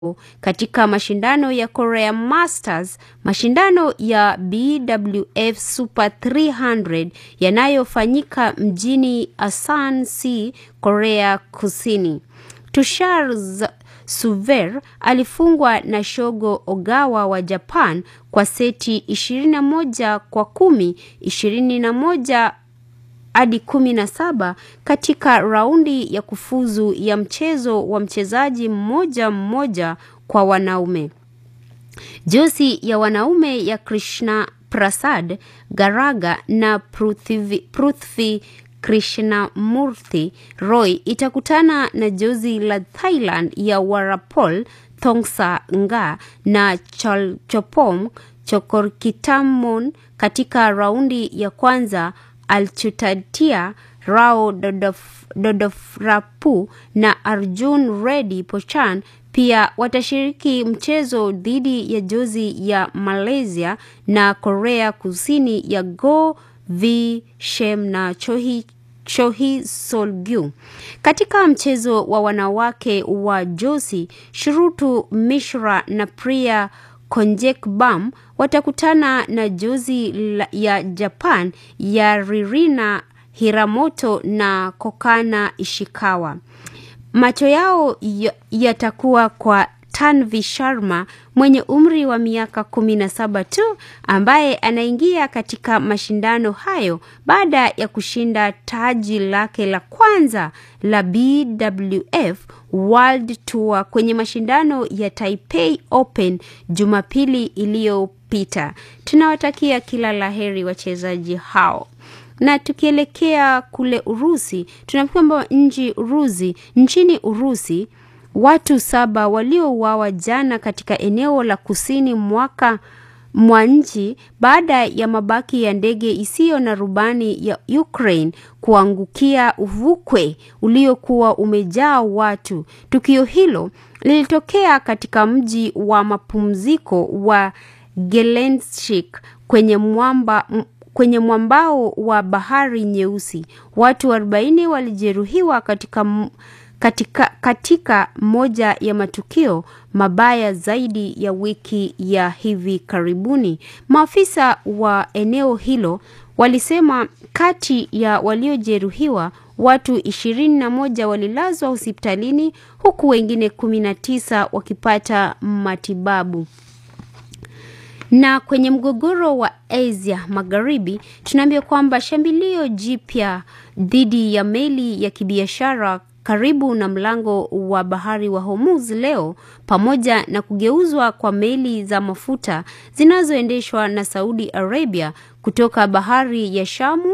katika mashindano ya Korea Masters, mashindano ya BWF Super 300 yanayofanyika mjini Asan Si, Korea Kusini. Tushar Suver alifungwa na Shogo Ogawa wa Japan kwa seti 21 kwa 10, 21 hadi 17 katika raundi ya kufuzu ya mchezo wa mchezaji mmoja mmoja kwa wanaume. Josi ya wanaume ya Krishna Prasad Garaga na Prithvi, Prithvi Krishnamurthy Roy itakutana na jozi la Thailand ya Warapol Thongsa Nga na Chalchopong Chokorkitamon katika raundi ya kwanza. Alchutatia Rao Dodofrapu na Arjun Reddy Pochan pia watashiriki mchezo dhidi ya jozi ya Malaysia na Korea Kusini ya Go V Shem na Chohi Chohi Solgyu. Katika mchezo wa wanawake wa josi, Shrutu Mishra na Priya Konjekbam watakutana na jozi ya Japan ya Ririna Hiramoto na Kokana Ishikawa. Macho yao yatakuwa kwa Tanvi Sharma mwenye umri wa miaka 17 tu ambaye anaingia katika mashindano hayo baada ya kushinda taji lake la kwanza la BWF World Tour kwenye mashindano ya Taipei Open Jumapili iliyopita. Tunawatakia kila laheri wachezaji hao na tukielekea kule Urusi tunaambiwa kwamba nchi Urusi nchini Urusi watu saba waliouawa jana katika eneo la kusini mwaka mwa nchi baada ya mabaki ya ndege isiyo na rubani ya Ukraine kuangukia uvukwe uliokuwa umejaa watu. Tukio hilo lilitokea katika mji wa mapumziko wa Gelendzhik kwenye mwamba kwenye mwambao wa Bahari Nyeusi. Watu 40 walijeruhiwa katika katika, katika moja ya matukio mabaya zaidi ya wiki ya hivi karibuni. Maafisa wa eneo hilo walisema kati ya waliojeruhiwa watu 21 walilazwa hospitalini huku wengine 19 wakipata matibabu. Na kwenye mgogoro wa Asia Magharibi tunaambia kwamba shambulio jipya dhidi ya meli ya kibiashara karibu na mlango wa bahari wa Hormuz leo pamoja na kugeuzwa kwa meli za mafuta zinazoendeshwa na Saudi Arabia kutoka bahari ya Shamu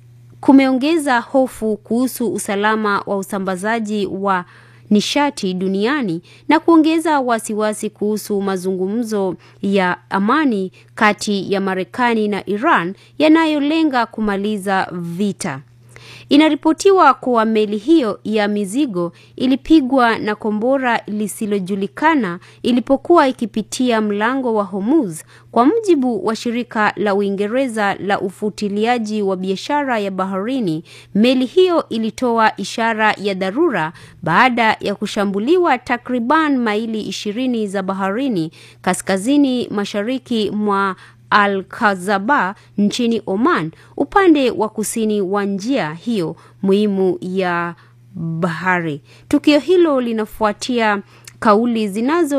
kumeongeza hofu kuhusu usalama wa usambazaji wa nishati duniani na kuongeza wasiwasi kuhusu mazungumzo ya amani kati ya Marekani na Iran yanayolenga kumaliza vita. Inaripotiwa kuwa meli hiyo ya mizigo ilipigwa na kombora lisilojulikana ilipokuwa ikipitia mlango wa Hormuz, kwa mujibu wa shirika la Uingereza la ufuatiliaji wa biashara ya baharini. Meli hiyo ilitoa ishara ya dharura baada ya kushambuliwa takriban maili ishirini za baharini kaskazini mashariki mwa Al-Khazaba nchini Oman, upande wa kusini wa njia hiyo muhimu ya bahari. Tukio hilo linafuatia kauli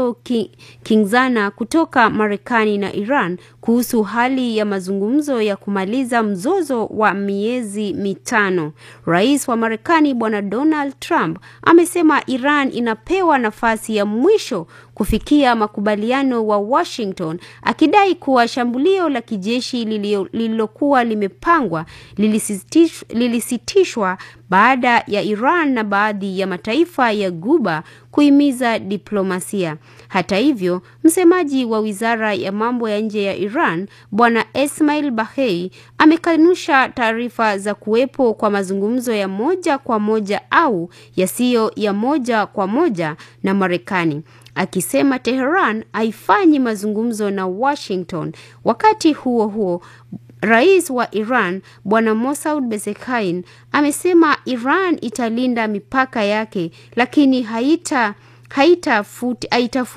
zinazokinzana kutoka Marekani na Iran kuhusu hali ya mazungumzo ya kumaliza mzozo wa miezi mitano. Rais wa Marekani Bwana Donald Trump amesema Iran inapewa nafasi ya mwisho kufikia makubaliano wa Washington, akidai kuwa shambulio la kijeshi lililokuwa limepangwa lilisitishwa, lilisitishwa baada ya Iran na baadhi ya mataifa ya Guba kuhimiza diplomasia. Hata hivyo, msemaji wa Wizara ya Mambo ya Nje ya Iran, Bwana Esmail Bahei, amekanusha taarifa za kuwepo kwa mazungumzo ya moja kwa moja au yasiyo ya moja kwa moja na Marekani akisema Teheran haifanyi mazungumzo na Washington. Wakati huo huo, Rais wa Iran Bwana Mossad Bezekhan amesema Iran italinda mipaka yake lakini haita haitafuti haitafuti